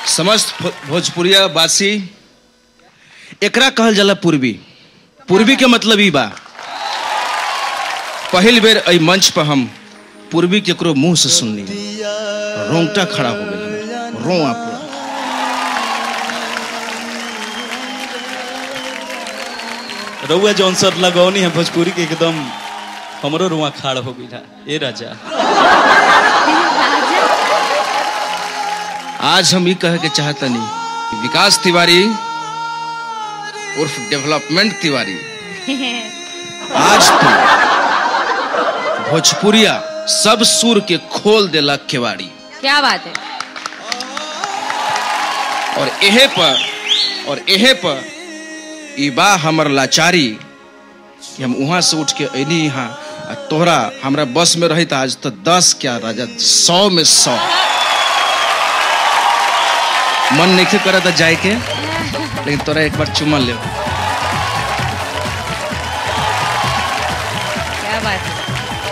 समस्त भो- भोजपुरिया वासी एकरा कहल जाला पूर्वी पूर्वी के मतलब ई बा पहिल बेर एहि मंच पर हम पूर्वी केकरो मुंह से सुननी रोंगटा खड़ा हो गया रोआ पूरा रउआ जौन सर लगौनी है भोजपुरी के एकदम हमरो रुआ खाड़ हो गई ए राजा आज हम ये कहे के चाहतनी कि विकास तिवारी उर्फ डेवलपमेंट तिवारी आज तू भोजपुरिया सब सुर के खोल देला केवाड़ी क्या बात है और एहे पर और एहे पर ई बा हमर लाचारी कि हम वहां से उठ के अली यहाँ आ तोहरा हमरा बस में रही आज तो दस क्या राजा सौ में सौ मन नहीं करा था जाए के लेकिन तोरा एक बार चुमन ले क्या बात है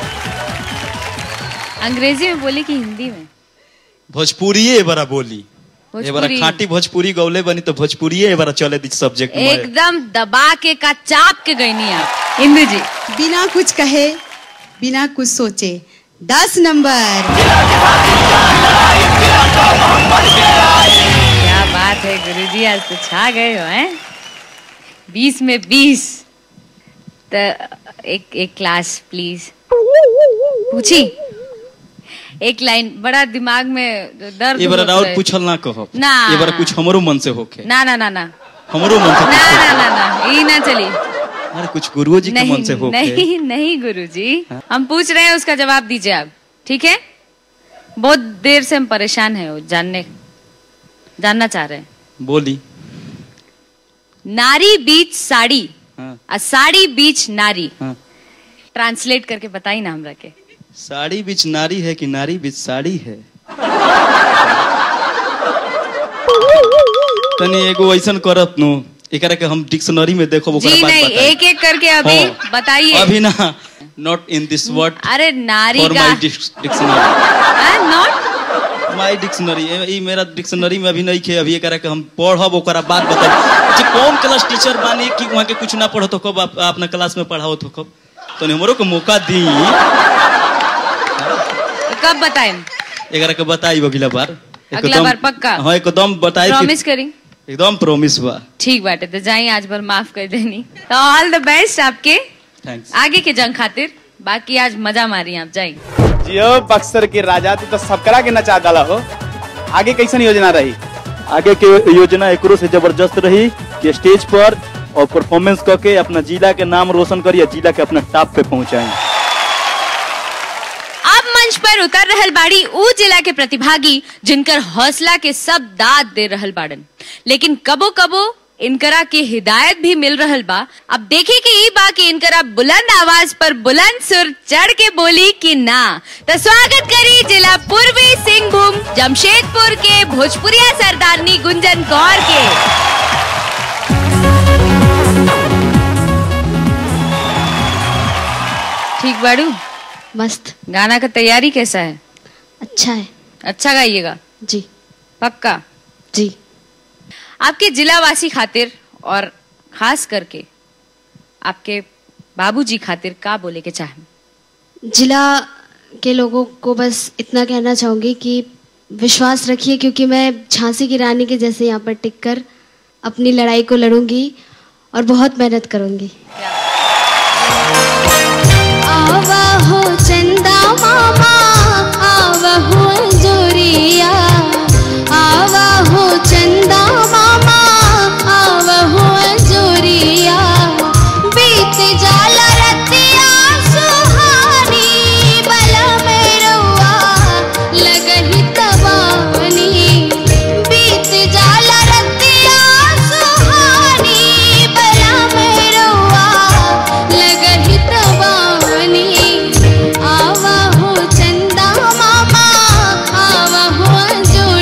अंग्रेजी में बोली कि हिंदी में भोजपुरिये ए बरा बोली ए बरा भोजपुरी। खाटी भोजपुरी गौले बनी तो भोजपुरिये ए बरा चले दी सब्जेक्ट में एकदम दबा के का चाप के गई नहीं आप इंदु जी बिना कुछ कहे बिना कुछ सोचे दस नंबर क्या बात है गुरुजी आज तो छा गए हो हैं बीस में बीस तो एक एक क्लास प्लीज पूछी एक लाइन बड़ा दिमाग में दर्द ए बरा होत और रहे। पूछल ना कहो ना। ए बरा कुछ हमरो मन से होखे ना ना ना ना हमरो मन से ना कुछ ना होखे। ना ना ये ना चली अरे कुछ गुरुओ जी के नहीं मन से होखे नहीं नहीं गुरुजी हम पूछ रहे हैं उसका जवाब दीजिए आप ठीक है बहुत देर से हम परेशान हैं वो जानने जानना चाह रहे हैं बोली नारी बीच साड़ी हाँ आ साड़ी बीच नारी हाँ ट्रांसलेट करके बताई ना हमरा के साड़ी बीच नारी है कि नारी बीच साड़ी है तनी एगो ऐसन करत नु एकरा के हम डिक्शनरी में देखो ओकरा जी बाद नहीं बताई। एक एक करके अभी हाँ। बताइए अभी ना नॉट इन दिस वर्ड अरे नारी फॉर का my dictionary not my dictionary ई मेरा डिक्शनरी में अभी नहीं खे अभी एकरा के हम पढ़ब ओकरा बाद बताई जे कौन क्लास टीचर बानी कि वहां के कुछ ना पढ़त हो कब आप अपना क्लास में पढ़ाओ तो कब तो हमरो को मौका दी कब बताएं एकरा के बताई अगला बार अगला बार पक्का? हाँ एकदम बताई कि- प्रॉमिस करी एकदम प्रॉमिस बा ठीक बाटे तो जाइए आज भर माफ कर देनी तो ऑल द बेस्ट आपके थैंक्स आगे के जंग खातिर बाकी आज मजा मारी आप जाइए जियो बक्सर के राजा तू तो सबकरा के नचा डाला हो आगे कैसन योजना रही आगे के योजना एकरो से जबरदस्त रही कि स्टेज पर और परफॉर्मेंस करके अपना जिला के नाम रोशन करिए जिला के अपना टॉप पे पहुंचाएं अब मंच पर उतर रहल बाड़ी ऊ जिला के प्रतिभागी जिनकर हौसला के सब दाद दे रहल बाड़न लेकिन कबो कबो इनकरा के हिदायत भी मिल रहल बा अब देखे के ई बा कि इनकरा बुलंद आवाज पर बुलंद सुर चढ़ के बोली कि ना तो स्वागत करी जिला पूर्वी सिंहभूम जमशेदपुर के भोजपुरिया सरदारनी गुंजन कौर के ठीक बाड़ू मस्त गाना का तैयारी कैसा है अच्छा है अच्छा गाइएगा जी पक्का जी आपके जिलावासी खातिर और खास करके आपके बाबूजी खातिर का बोले के चाहें जिला के लोगों को बस इतना कहना चाहूँगी कि विश्वास रखिए क्योंकि मैं झांसी की रानी के जैसे यहाँ पर टिक कर अपनी लड़ाई को लड़ूंगी और बहुत मेहनत करूंगी आवा हो चंदा मामा आवा हो जोरिया आवा हो चंदा मामा आवा हो जोरिया बीत जाला रतिया सुहानी बला में रउआ लगही तबानी बीत जाला रतिया सुहानी बला में रउआ लगही तबानी आवा हो चंदा मामा आवा हो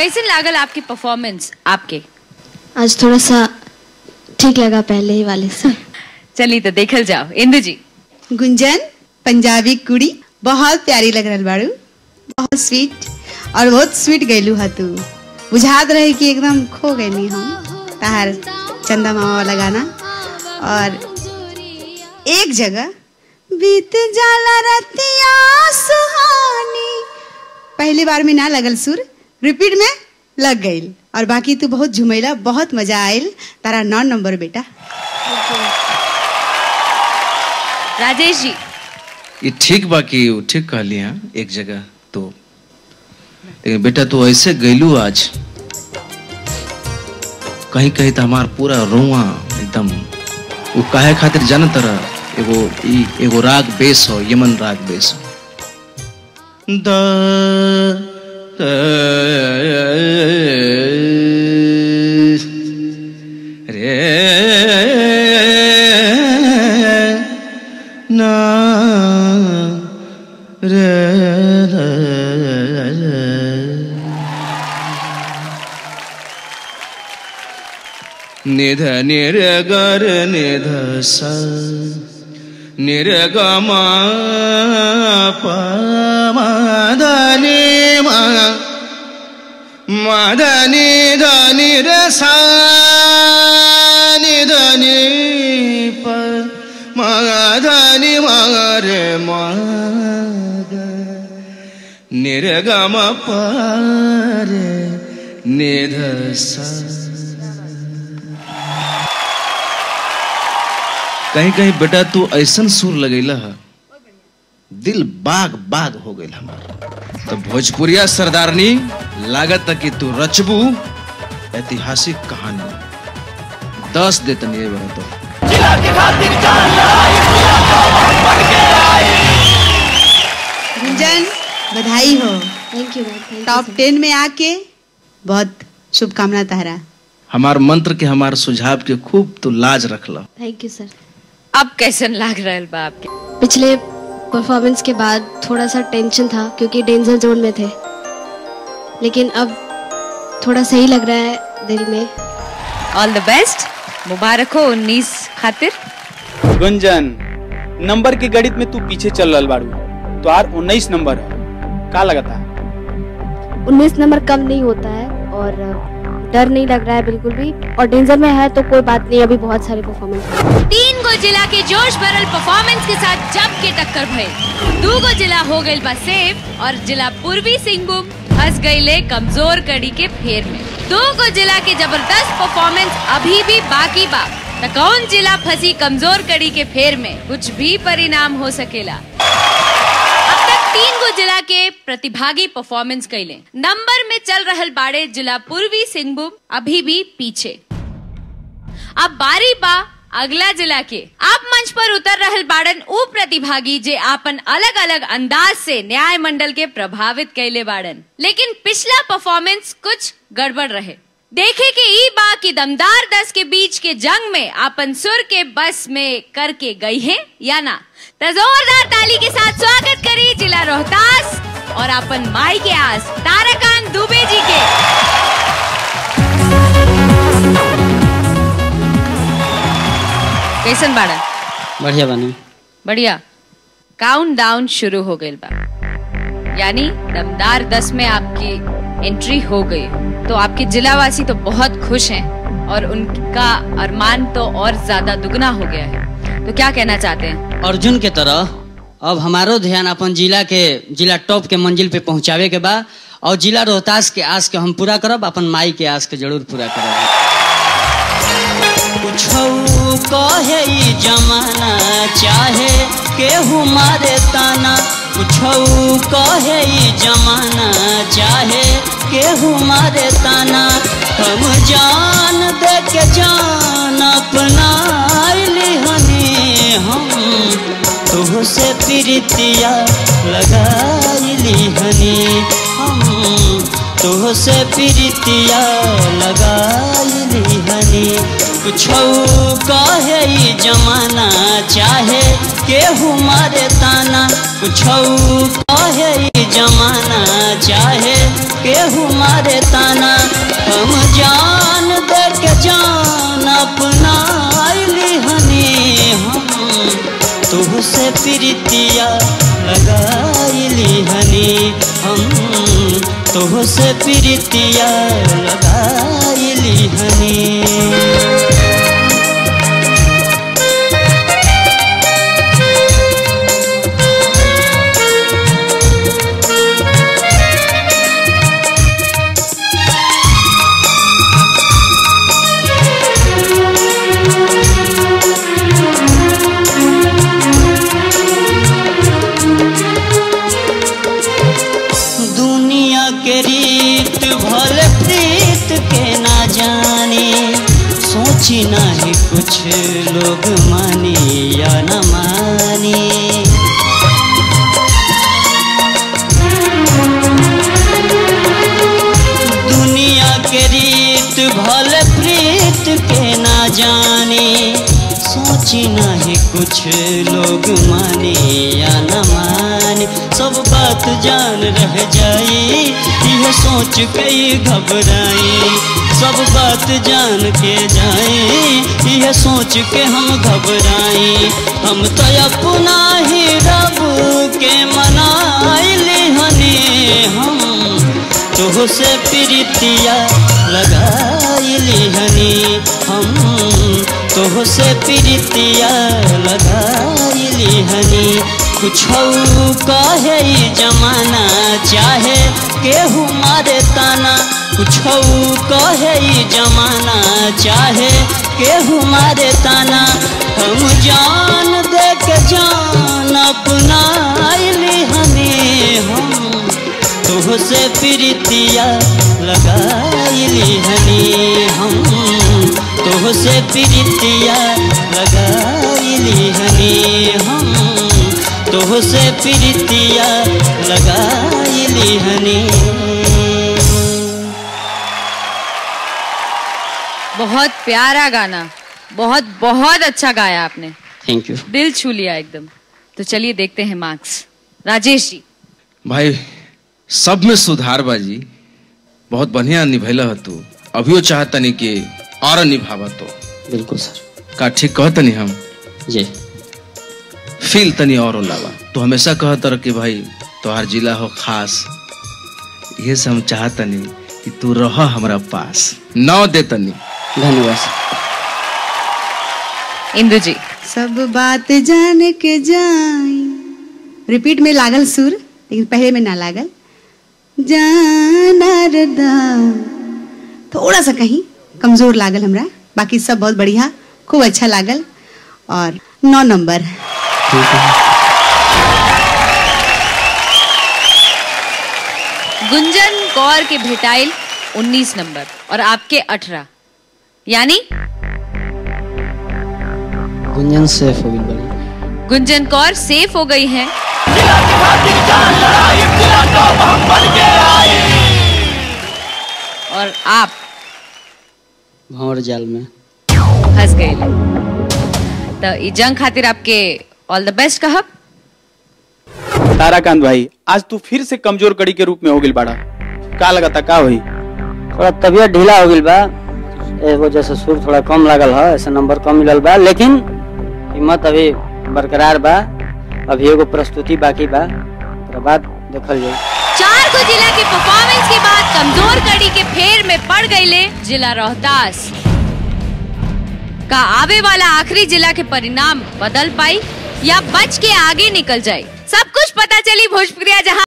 कैसे लागल आपकी परफॉर्मेंस आपके आज थोड़ा सा ठीक लगा पहले ही वाले से चलिए तो देखल जाओ इंदु जी गुंजन पंजाबी कुड़ी बहुत प्यारी लग रहा बाड़ू बहुत स्वीट और बहुत स्वीट गैलू हा तू बुझात रहे कि एकदम खो गई हम तार चंदा मामा वाला गाना और एक जगह बीत जाला रतिया सुहानी पहली बार में ना लगल सुर रिपीट में लग गई और बाकी तू बहुत झुमैला बहुत मजा आयल तारा नौ नंबर बेटा राजेश जी ये ठीक बा कि वो ठीक कहली हाँ एक जगह तो लेकिन बेटा तू ऐसे गैलू आज कहीं कहीं तो हमार पूरा रोआ एकदम वो काहे खातिर जान तरह एगो ई एगो राग बेस हो यमन राग बेस हो द रे ना रे निध निर्गर निध स निर्गम पमदनि मदनि धनि रे सा निधनि प मदनि मरे मद निर्गम परे निध सा कहीं कहीं बेटा तू ऐसन सुर लगेला है दिल बाग बाग हो गई हमार तो भोजपुरिया सरदारनी लागत है कि तू रचबू ऐतिहासिक कहानी दस देतनी ये बड़ा तो गुंजन बधाई हो thank you ma'am thank top ten में आके बहुत शुभकामना तारा हमार मंत्र के हमार सुझाव के खूब तू लाज रखला थैंक यू सर अब कैसन लाग रहा बा आपके पिछले परफॉर्मेंस के बाद थोड़ा सा टेंशन था क्योंकि डेंजर जोन में थे लेकिन अब थोड़ा सही लग रहा है दिल में ऑल द बेस्ट मुबारक हो उन्नीस खातिर गुंजन नंबर के गणित में तू पीछे चल रहा बाड़ू तो आर उन्नीस नंबर है का लगता उन्नीस नंबर कम नहीं होता है और डर नहीं लग रहा है बिल्कुल भी और डेंजर में है तो कोई बात नहीं अभी बहुत सारे परफॉर्मेंस है तीन गो जिला के जोश भरल परफॉर्मेंस के साथ जम के टक्कर भइल दू गो जिला हो गइल बा सेफ और जिला पूर्वी सिंहभूम फंस गईले कमजोर कड़ी के फेर में दो गो जिला के जबरदस्त परफॉर्मेंस अभी भी बाकी बा त कौन जिला फंसी कमजोर कड़ी के फेर में कुछ भी परिणाम हो सकेला अब तक तीन गो जिला के प्रतिभागी परफॉर्मेंस कैले नंबर में चल रहल बाड़े जिला पूर्वी सिंहभूम अभी भी पीछे अब बारी बा अगला जिला के आप मंच पर उतर रहल बाड़न ऊ प्रतिभागी जे आपन अलग अलग अंदाज से न्याय मंडल के प्रभावित कैले बाड़न लेकिन पिछला परफॉर्मेंस कुछ गड़बड़ रहे देखे के ई बा की दमदार दस के बीच के जंग में आपन सुर के बस में करके गई हैं या ना तो जोरदार ताली के साथ स्वागत करी जिला रोहतास और अपन माई के आस ताराकांत दुबे जी के कैसन बाड़न बढ़िया बनी बढ़िया काउंट डाउन शुरू हो गई बा यानी दमदार दस में आपकी एंट्री हो गई तो आपके जिलावासी तो बहुत खुश हैं और उनका अरमान तो और ज्यादा दुगना हो गया है तो क्या कहना चाहते हैं अर्जुन के तरह अब हमारो ध्यान अपन जिला के जिला टॉप के मंजिल पे पहुंचावे के बा और जिला रोहतास के आस के हम पूरा करब अपन माई के आस के जरूर पूरा करब कुछौ कहे ई जमाना चाहे केहू मारे ताना कुछौ कहे ई जमाना चाहे केहू मारे ताना हम जान दे के जान अपना हनी हम तुहसे प्रीतिया लगाइली हनी हम तुहसे प्रीतिया लगाइली हनी कुछौ कहे ई जमाना चाहे केहू मारे ताना कुछौ कहे ई जमाना चाहे केहू मारे ताना हम जान दे के जान अपना आइली हनी हम तुहसे प्रीतिया लगाइली हनी हम तुहसे प्रीतिया लगाइली हनी दुनिया के रीत भल प्रीत के ना जाने सोची नहीं कुछ लोग माने या न माने दुनिया के रीत भल प्रीत के ना जाने सोची नहीं कुछ लोग माने या न माने सब बात जान रह जाई यह सोच के घबराई सब बात जान के जाए यह सोच के हम घबराई हम तो अपना ही रब के मनाइली हनी हम तुहसे प्रीतिया लगाइली हनी हम तुहसे प्रीतिया लगाइली हनी कुछ कहे ई जमाना चाहे केहू मारे ताना कुछ कहे ई जमाना चाहे केहू मारे ताना हम जान दे के जान अपना आइली हनी हम तुहसे प्रीतिया लगाइली हनी हम तुहसे प्रीतिया लगाइली हनी हम तुहसे प्रीतिया लगाइली हनी बहुत प्यारा गाना बहुत बहुत अच्छा गाया आपने थैंक यू दिल छू लिया एकदम तो चलिए देखते हैं मार्क्स राजेश जी भाई सब में सुधार बाजी बहुत बढ़िया निभैल ह तू अभियो चाहतनी कि और निभावा तो बिल्कुल सर का ठीक कहतनी हम जी फील तनी और लावा तो हमेशा कहत रह कि भाई तोहार जिला हो खास ये से हम चाहतनी कि तू रह हमरा पास नौ देतनी धन्यवाद सर इंदु जी सब बात जान के जाई रिपीट में लागल सुर लेकिन पहले में ना लागल जाना रे दा थोड़ा सा कहीं कमजोर लागल हमरा बाकी सब बहुत बढ़िया खूब अच्छा लागल और नौ नंबर गुंजन कौर के भेटाइल 19 नंबर और आपके 18 यानी गुंजन सेफ हो गई बड़ी गुंजन कौर सेफ हो गई हैं और आप भंवर जाल में फंस गए तो ई जंग खातिर आपके ऑल द बेस्ट कहब ताराकांत भाई आज तू फिर से कमजोर कड़ी के रूप में हो गई बाड़ा का लगता का हुई थोड़ा तबियत ढीला हो गई बा ए वजह से सुर थोड़ा कम लागल है ऐसे नंबर कम मिलल बा लेकिन हिम्मत अभी बरकरार बा अभी एगो प्रस्तुति बाकी बा ओकरा बाद देखल जाई चार को जिला के परफॉर्मेंस के बाद कमजोर कड़ी के फेर में पड़ गईले जिला रोहतास का आवे वाला आखिरी जिला के परिणाम बदल पाई या बच के आगे निकल जाए सब कुछ पता चली भोजपुरिया जहां